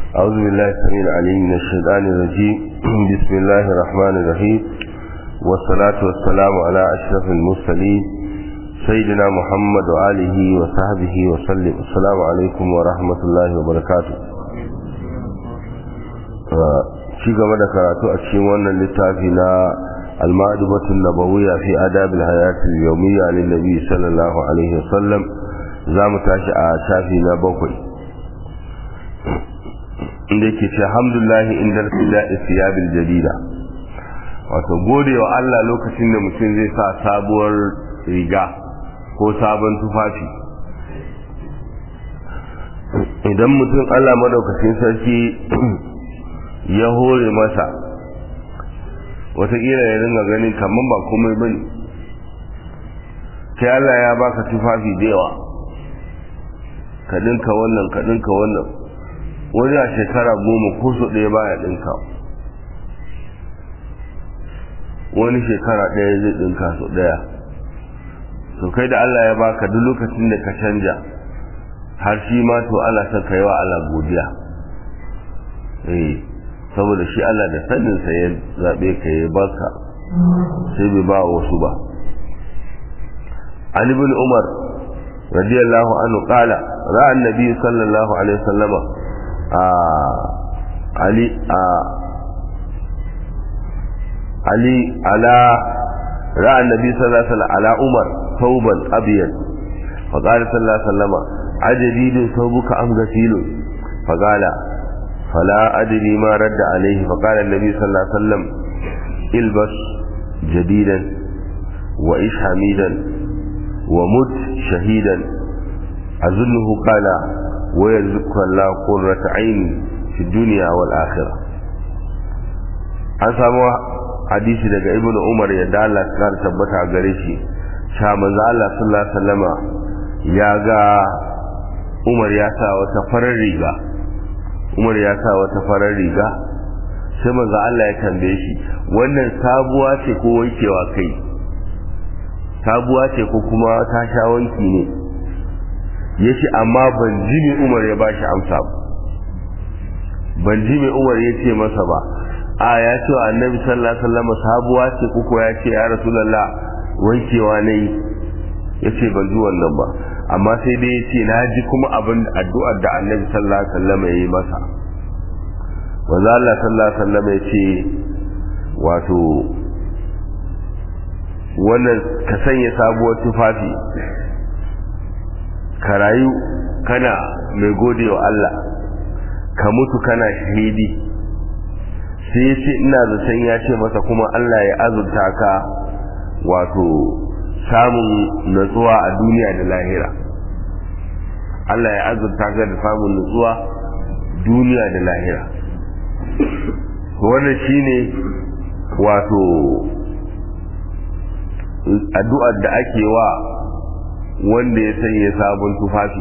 أعوذ بالله السميع العليم من الشيطان الرجيم بسم الله الرحمن الرحيم والصلاة والسلام على أشرف المرسلين سيدنا محمد وآله وصحبه وسلم السلام عليكم ورحمة الله وبركاته ci gaba da karatu a cikin wannan littafi na al-ma'dubatu nabawiyya fi adab al-hayat al-yawmiyya lin nabi sallallahu alaihi wasallam zamu tashi a shafi na bakwai inda yake ce alhamdulillah inda tila'i siyabil jadida wato gode wa Allah lokacin da mutum zai sa sabuwar riga ko sabon tufafi idan mutum Allah madaukakin sarki ya hore masa wataƙila ya ringa ganin kamar ba komai ba ne kai Allah ya baka tufafi da yawa ka ɗinka wannan ka ɗinka wannan wani a shekara goma ko so ɗaya baya ɗinka wani shekara ɗaya zai ɗinka so ɗaya to kai da Allah ya baka duk lokacin da ka canja har shi ma to Allah san ka yi wa Allah godiya eh saboda shi Allah da saninsa ya zaɓe ka ya baka sai bai ba wasu ba Ali bin Umar radiyallahu anhu qala ra'a annabi sallallahu alaihi wasallam a Ali a Ali ala ra'a annabi sallallahu alaihi wasallam ala Umar thawban abyad فقال صلى الله عليه وسلم أجديد ثوبك أم غسيل فقال فلا أدري ما رد عليه فقال النبي صلى الله عليه وسلم البس جديدا وإش حميدا ومت شهيدا أظنه قال ويرزقك الله قرة عين في الدنيا والآخرة an samu hadisi daga ibn umar ya dala kar tabbata gare shi sha manzo Allah sallallahu alaihi wasallama ya ga umar ya sa wata farar riga umar ya sa wata farar riga sai manzo Allah ya tambaye shi wannan sabuwa ce ko wankewa kai sabuwa ce ko kuma ta sha wanki ne yace amma ban ji me umar ya bashi amsa ba ban ji me umar ya ce masa ba a ya ce wa annabi sallallahu alaihi wasallam sabuwa ce ko ya ce ya rasulullah wankewa ne yace ban ji wannan ba amma sai dai ya ce na ji kuma abin addu'ar da annabi sallallahu alaihi wasallam ya yi masa wanda Allah sallallahu alaihi wasallam ya ce wato wannan ka sanya sabuwar tufafi ka rayu kana mai gode wa Allah ka mutu kana shahidi sai ya ce ina zaton ya ce masa kuma Allah ya azurta ka wato samun natsuwa a duniya da lahira Allah ya azurta ka da samun natsuwa duniya da lahira wannan shine wato addu'ar da ake wa wanda ya sanya sabon tufafi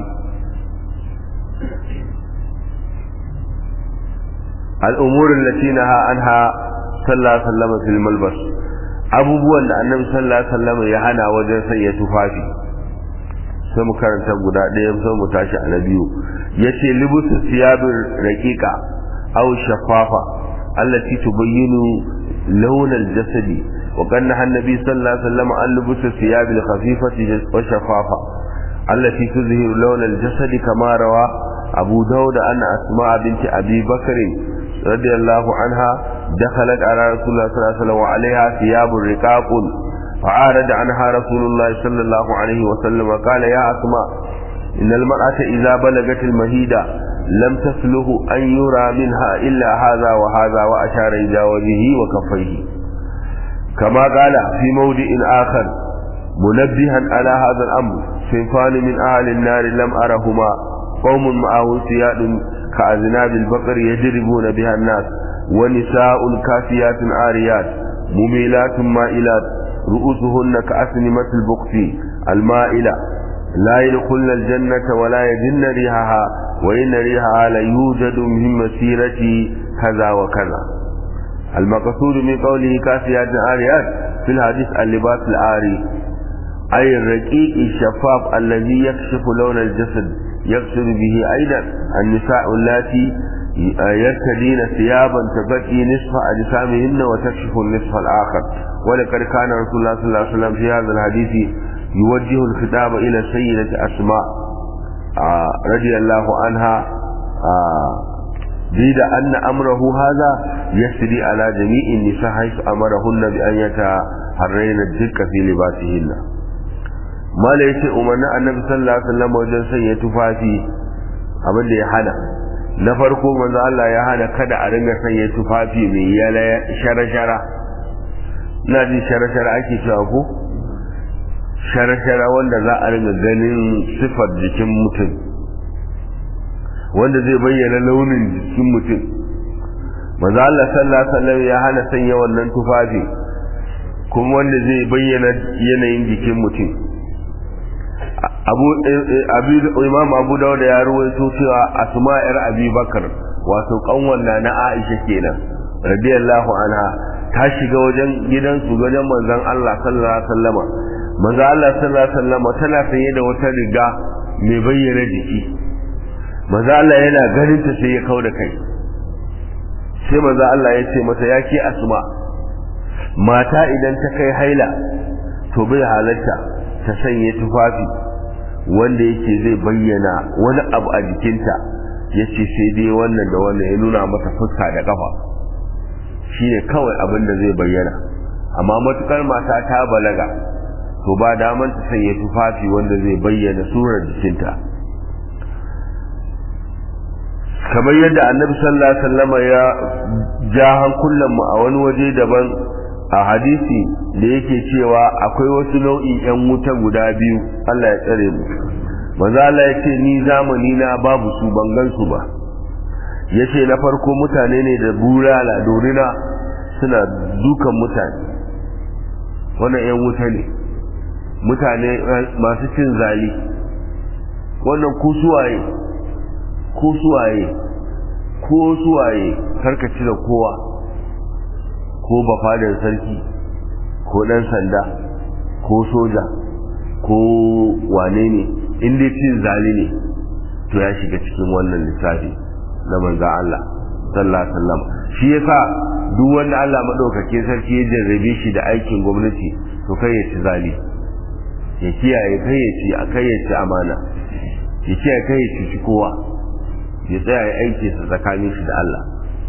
al'umurin latinaha anha sallallahu alaihi wasallam fil malbas abubuwan da annabi sallallahu alaihi wasallam ya hana wajen sanya tufafi sai mu karanta guda ɗaya sai mu tashi a na biyu yace libusu siyabir raqiqa aw shaffafa allati tubayyinu lawn al-jasadi wa kana annabi sallallahu alaihi wasallam an libusu siyab al-khafifati wa shaffafa allati tuzhiru lawn al-jasadi kama rawa abu dawud an asma binti abi bakr رضي الله عنها دخلت على رسول الله صلى الله عليه وسلم وعليها ثياب رقاق فعارض عنها رسول الله صلى الله عليه وسلم وقال يا أسماء إن المرأة إذا بلغت المهيدة لم تسله أن يرى منها إلا هذا وهذا وأشار إلى وجهه وكفيه كما قال في موضع آخر منبها على هذا الأمر صنفان من أهل النار لم أرهما قوم معه سياد كأذناب البقر يجربون بها الناس ونساء كافيات عاريات مميلات مائلات رؤوسهن كأسنمة البقت المائلة لا يدخلن الجنة ولا يجن ريحها وإن ريحها ليوجد من مسيرة كذا وكذا المقصود من قوله كافيات عاريات في الحديث اللباس العاري أي الرقيق الشفاف الذي يكشف لون الجسد يقصد به أيضا النساء اللاتي يرتدين ثيابا تبقي نصف أجسامهن وتكشف النصف الآخر ولقد كان رسول الله صلى الله عليه وسلم في هذا الحديث يوجه الخطاب إلى سيدة أسماء آه رضي الله عنها آه بيد أن أمره هذا يسري على جميع النساء حيث أمرهن بأن يتحرين الدقة في لباسهن ما ليس أمنا النبي صلى الله عليه وسلم وجل سيئة تفاتي abin da ya hana na farko manzo Allah ya hana kada a ringa sanya tufafi mai yala shara-shara ina jin shara-shara ake cewa ko shara-shara wanda za a ringa ganin sifar jikin mutum wanda zai bayyana launin jikin mutum manzo Allah sallallahu alaihi wasallam ya hana sanya wannan tufafi kuma wanda zai bayyana yanayin jikin mutum abu imam abu dawud ya ruwaito cewa asma yar abi bakar wato kanwan na na aisha kenan radiyallahu anha ta shiga wajen gidansu wajen manzon Allah sallallahu alaihi wasallama manzon Allah sallallahu alaihi wasallama tana sanye da wata riga mai bayyana jiki manzon Allah yana ganin ta sai ya kauda kai sai manzon Allah ya ce mata ya ke asma mata idan ta kai haila to bai halatta ta sanya tufafi wanda yake zai bayyana wani abu a jikinta ya ce sai dai wannan da wannan ya nuna mata fuska da kafa shi ne kawai abin da zai bayyana amma matukar mata ta balaga to ba daman ta sanya tufafi wanda zai bayyana surar jikinta kamar yadda annabi sallallahu alaihi wasallam ya ja hankulan mu a wani waje daban a hadisi da yake cewa akwai wasu nau'in yan wuta guda biyu Allah ya tsare mu manzo Allah ya ce ni zamani na babu su ban gan su ba yace na farko mutane ne da burala dorina suna dukan mutane wannan yan wuta ne mutane masu cin zali wannan ku suwaye ko suwaye ko suwaye karkaci da kowa ko bafadar sarki ko dan sanda ko soja ko wane ne inda cin zali ne to ya shiga cikin wannan lissafi na manzan Allah sallallahu alaihi wasallam shi yasa duk wanda Allah madaukake sarki ya jarrabe shi da aikin gwamnati to kai ya ci zali ya kiyaye kai ya ci kai ya ci amana ya kiyaye kai ya ci kowa ya tsaya ya aiki sa tsakanin shi da Allah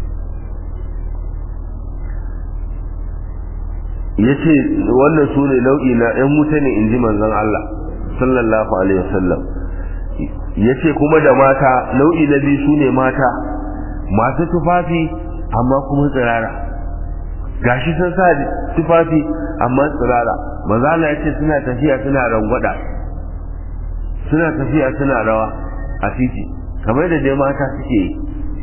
ya ce wannan su ne nau'i na ‘yan mutane in ji manzon Allah sallallahu alaihi wasallam ya ce kuma da mata nau'i na biyu su ne mata masu tufafi amma kuma tsirara gashi sun sa tufafi amma tsirara mazala ya ce suna tafiya suna rangwada suna tafiya suna rawa a titi kamar da dai mata suke yi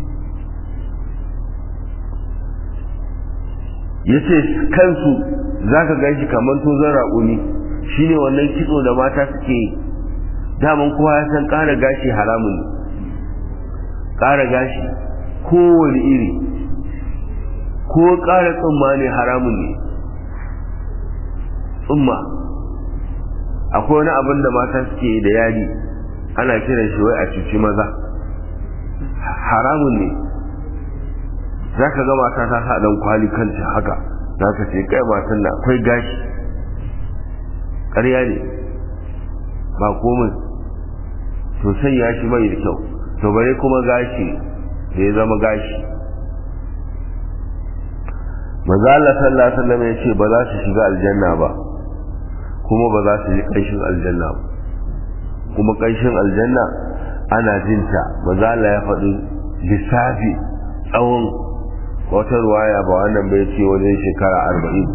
ya ce kansu za ka gan shi kamar tozon raƙuni shi ne wannan kitso da mata suke yi daman kowa ya san ƙara gashi haramun ne ƙara gashi kowane iri ko ƙara tsumma ne haramun ne tsumma akwai wani abin da mata suke yi da yadi ana kiran shi wai a cuci maza haramun ne za ka ga mata ta sa ɗan kwali kanta haka za ka ce kai matan na akwai gashi ƙarya ne ba komai to sanya shi bai da kyau to bare kuma gashi da ya zama gashi maza Allah sallallahu alaihi wasallam ya ce ba za su shiga aljanna ba kuma ba za su yi ƙanshin aljanna ba kuma ƙanshin aljanna ana jinta maza Allah ya faɗi lissafi tsawon wata ruwaya ba wannan bai ce wajen shekara arba'in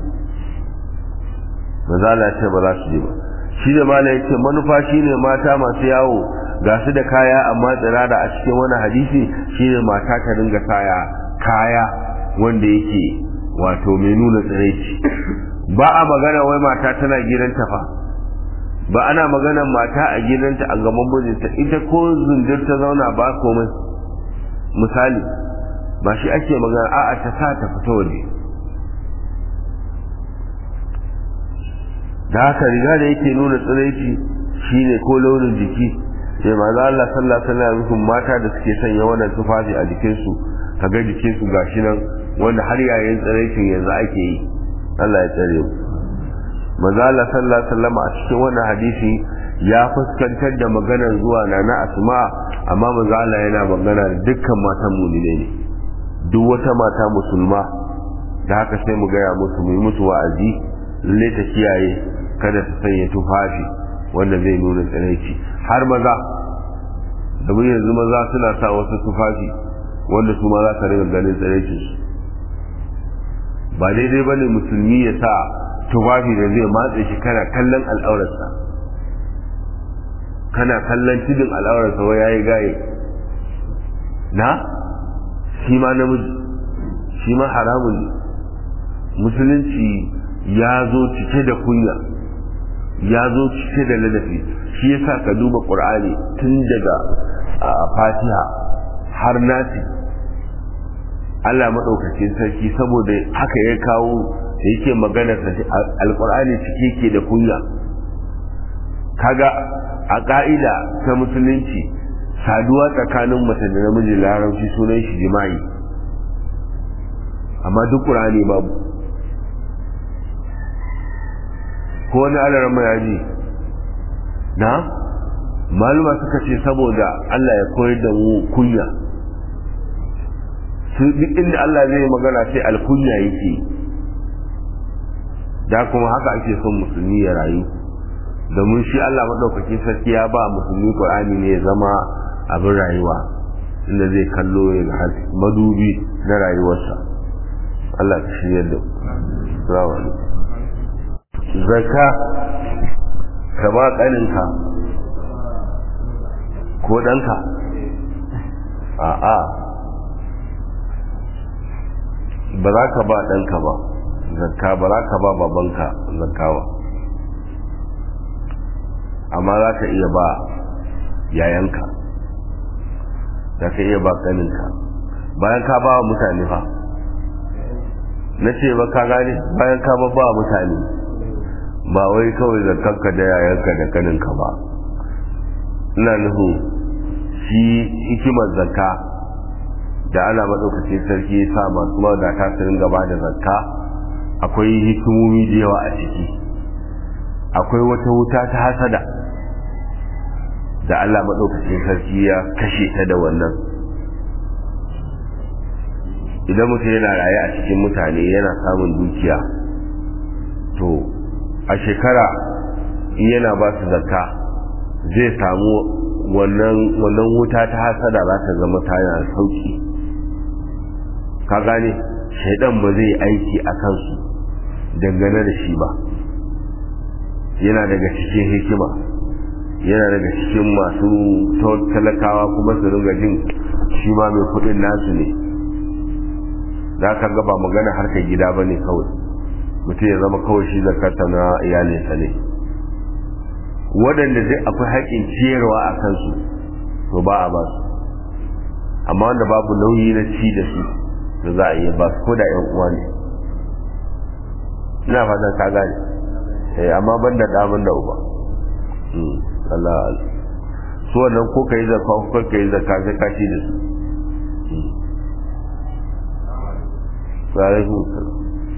maza Allah ya ce ba za su je ba shi da mala ya ce manufa shi ne mata masu yawo ga su da kaya amma tsirara a cikin wani hadisi shi ne mata ta dinga kaya kaya wanda yake wato mai nuna tsiraici ba a magana wai mata tana gidanta fa ba ana maganar mata a gidanta a gaban mijinta ita ko zundir ta zauna ba komai misali ba shi ake magana a'a ta sa ta fita waje da haka riga da yake nuna tsiraici shine ko launin jiki sai manzo Allah sallallahu alaihi wasallam mata da suke sanya wannan tufafi a jikinsu kaga jikinsu gashi nan wanda har yayin tsiraicin yanzu ake yi Allah ya tsare mu manzo Allah sallallahu alaihi wasallam a cikin wannan hadisi ya fuskantar da maganar zuwa na na asma amma manzo Allah yana magana da dukkan matan mu'mine ne duk wata mata musulma da haka sai mu gaya musu mu yi musu wa'azi lalle ta kiyaye kada ta sanya tufafi wanda zai nuna tsiraici har maza da mun yanzu maza suna sa wasu tufafi wanda su ma za ka riga ganin tsiraicinsu ba daidai bane musulmi ya sa tufafi da zai matse shi kana kallon al'aurarsa kana kallon tudun al'aurarsa wa yayi gaye na shi ma namiji shi ma haramun ne musulunci ya zo cike da kunya ya zo cike da ladafi shi yasa ka duba qur'ani tun daga fatiha har nasi Allah maɗaukacin sarki saboda haka ya kawo da yake magana alƙur'ani cike ke da kunya kaga a ƙa'ida ta musulunci saduwa tsakanin mace da namiji larabci sunan shi jima'i amma duk ƙur'ani babu ko wani alarar mayaji na maluma suka ce saboda Allah ya koyar da mu kunya su duk inda Allah zai magana sai alkunya yake da kuma haka ake son musulmi ya rayu domin shi Allah maɗaukakin sarki ya ba musulmi Qur'ani ne ya zama abin rayuwa inda zai kallo ya ga madubi na rayuwarsa Allah ka shirya da salamu alaikum zakka ka ba ƙaninka ko ɗanka a'a ba za ka ba ɗanka ba zakka ba za ka ba babanka zakka ba amma za ka iya ba yayanka za ka iya ba ƙaninka bayan ka ba wa mutane fa na ce ba ka gane bayan ka ba ba mutane ba wai kawai zakkanka da yayanka da ƙaninka ba ina nufin shi hikimar zakka da ana maɗaukacin sarki ya sa masu mawadata su ringa ba da zakka akwai hikimomi da yawa a ciki akwai wata wuta ta hasada da Allah maɗaukacin sarki ya kashe ta da wannan idan mutum yana raye a cikin mutane yana samun dukiya to a shekara yana ba su zakka zai samu wannan wuta ta hasada za ta zama tana sauki ka gane shaidan ba zai aiki a kansu dangane da shi ba yana daga cikin hikima yana daga cikin masu talakawa kuma su ringa jin shi ma mai kudin nasu ne za ka gaba magana harkar gida ba ne kawai mutum ya zama kawai shi zakarta na iyalinsa ne waɗanda zai akwai haƙƙin ciyarwa a kansu to ba a ba su amma wanda babu nauyi na ci da su da za a iya ba su ko da yan uwa ne ina fatan ka gane eh amma ban da daman da uba Allah su wannan ko kai zakka ko kai zakka sai ka ci da su Alaikum salam.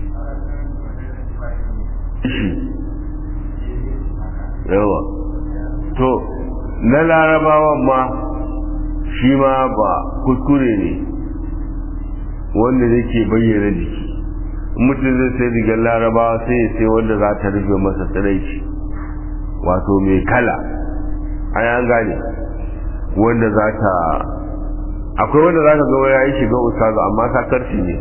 yawa to na larabawan ma shi ma ba kuskure ne wanda zai ke bayyana jiki mutum zai sai rigar larabawa sai ya sai wanda za ta rufe masa tsiraici wato mai kala an an gane wanda za ta akwai wanda za ka ga ya yi shiga ustazu amma sakarci ne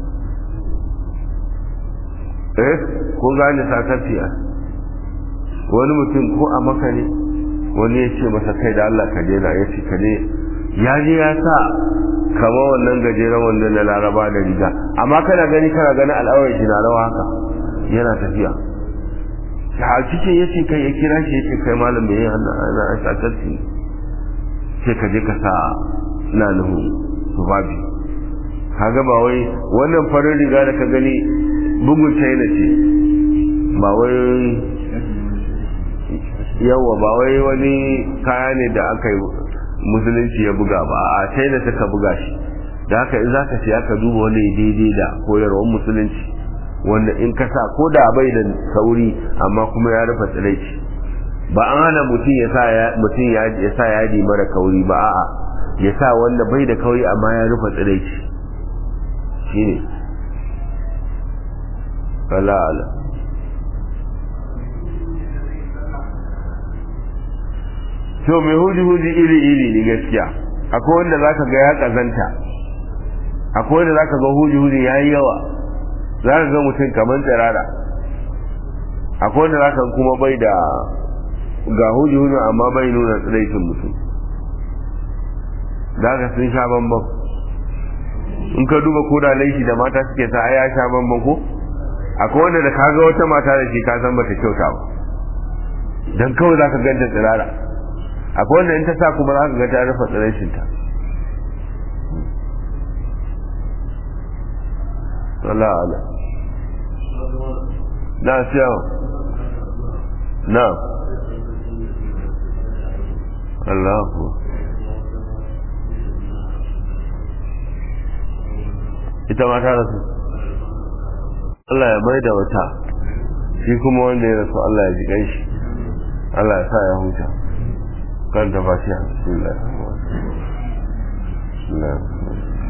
eh ko gane sakarci a wani mutum ko a maka ne wani ya ce masa kai da Allah ka daina ya ce ka ne ya je ya sa kama wannan gajeren wanda na laraba da riga amma kana gani kana gani al'awar shi na rawa haka yana tafiya a cikin ya ce kai ya kira shi ya ce kai malam mai yin hannu ana a shakarci sai ka je ka sa na nuhu tufafi kaga ba wai wannan farin riga da ka gani bugun china ce ba wai yawa ba wai wani kaya ne da aka yi musulunci ya buga ba a china suka buga shi da haka in zaka siya ka duba wani daidai da koyarwar musulunci wanda in ka sa ko da bai da sauri amma kuma ya rufe tsiraici ba an hana mutum ya sa mutum ya sa yadi mara kauri ba a'a ya sa wanda bai da kauri amma ya rufe tsiraici shine Allah Allah to mai huji-huji iri-iri ne gaskiya akwai wanda zaka ga ya kazanta akwai wanda zaka ga huji-huji ya yi yawa za ka ga mutum kamar tsirara akwai wanda zaka kuma bai da ga huji-huji amma bai nuna tsiraitin mutum za ka sun sha bambam in ka duba ko da laifi da mata suke sa ya sha bambam ko akwai wanda da kaga wata mata da shi ka san bata kyauta ba dan kawai zaka ganta tsirara akwai wanda in ta sa kuma za ka ga ta rufe tsirashinta Allah ala na siya na Allah ku ita ma ta rasu Allah ya mai da wata shi kuma wanda ya rasu Allah ya ji ganshi Allah ya sa ya huta kan da fatiha bismillah bismillah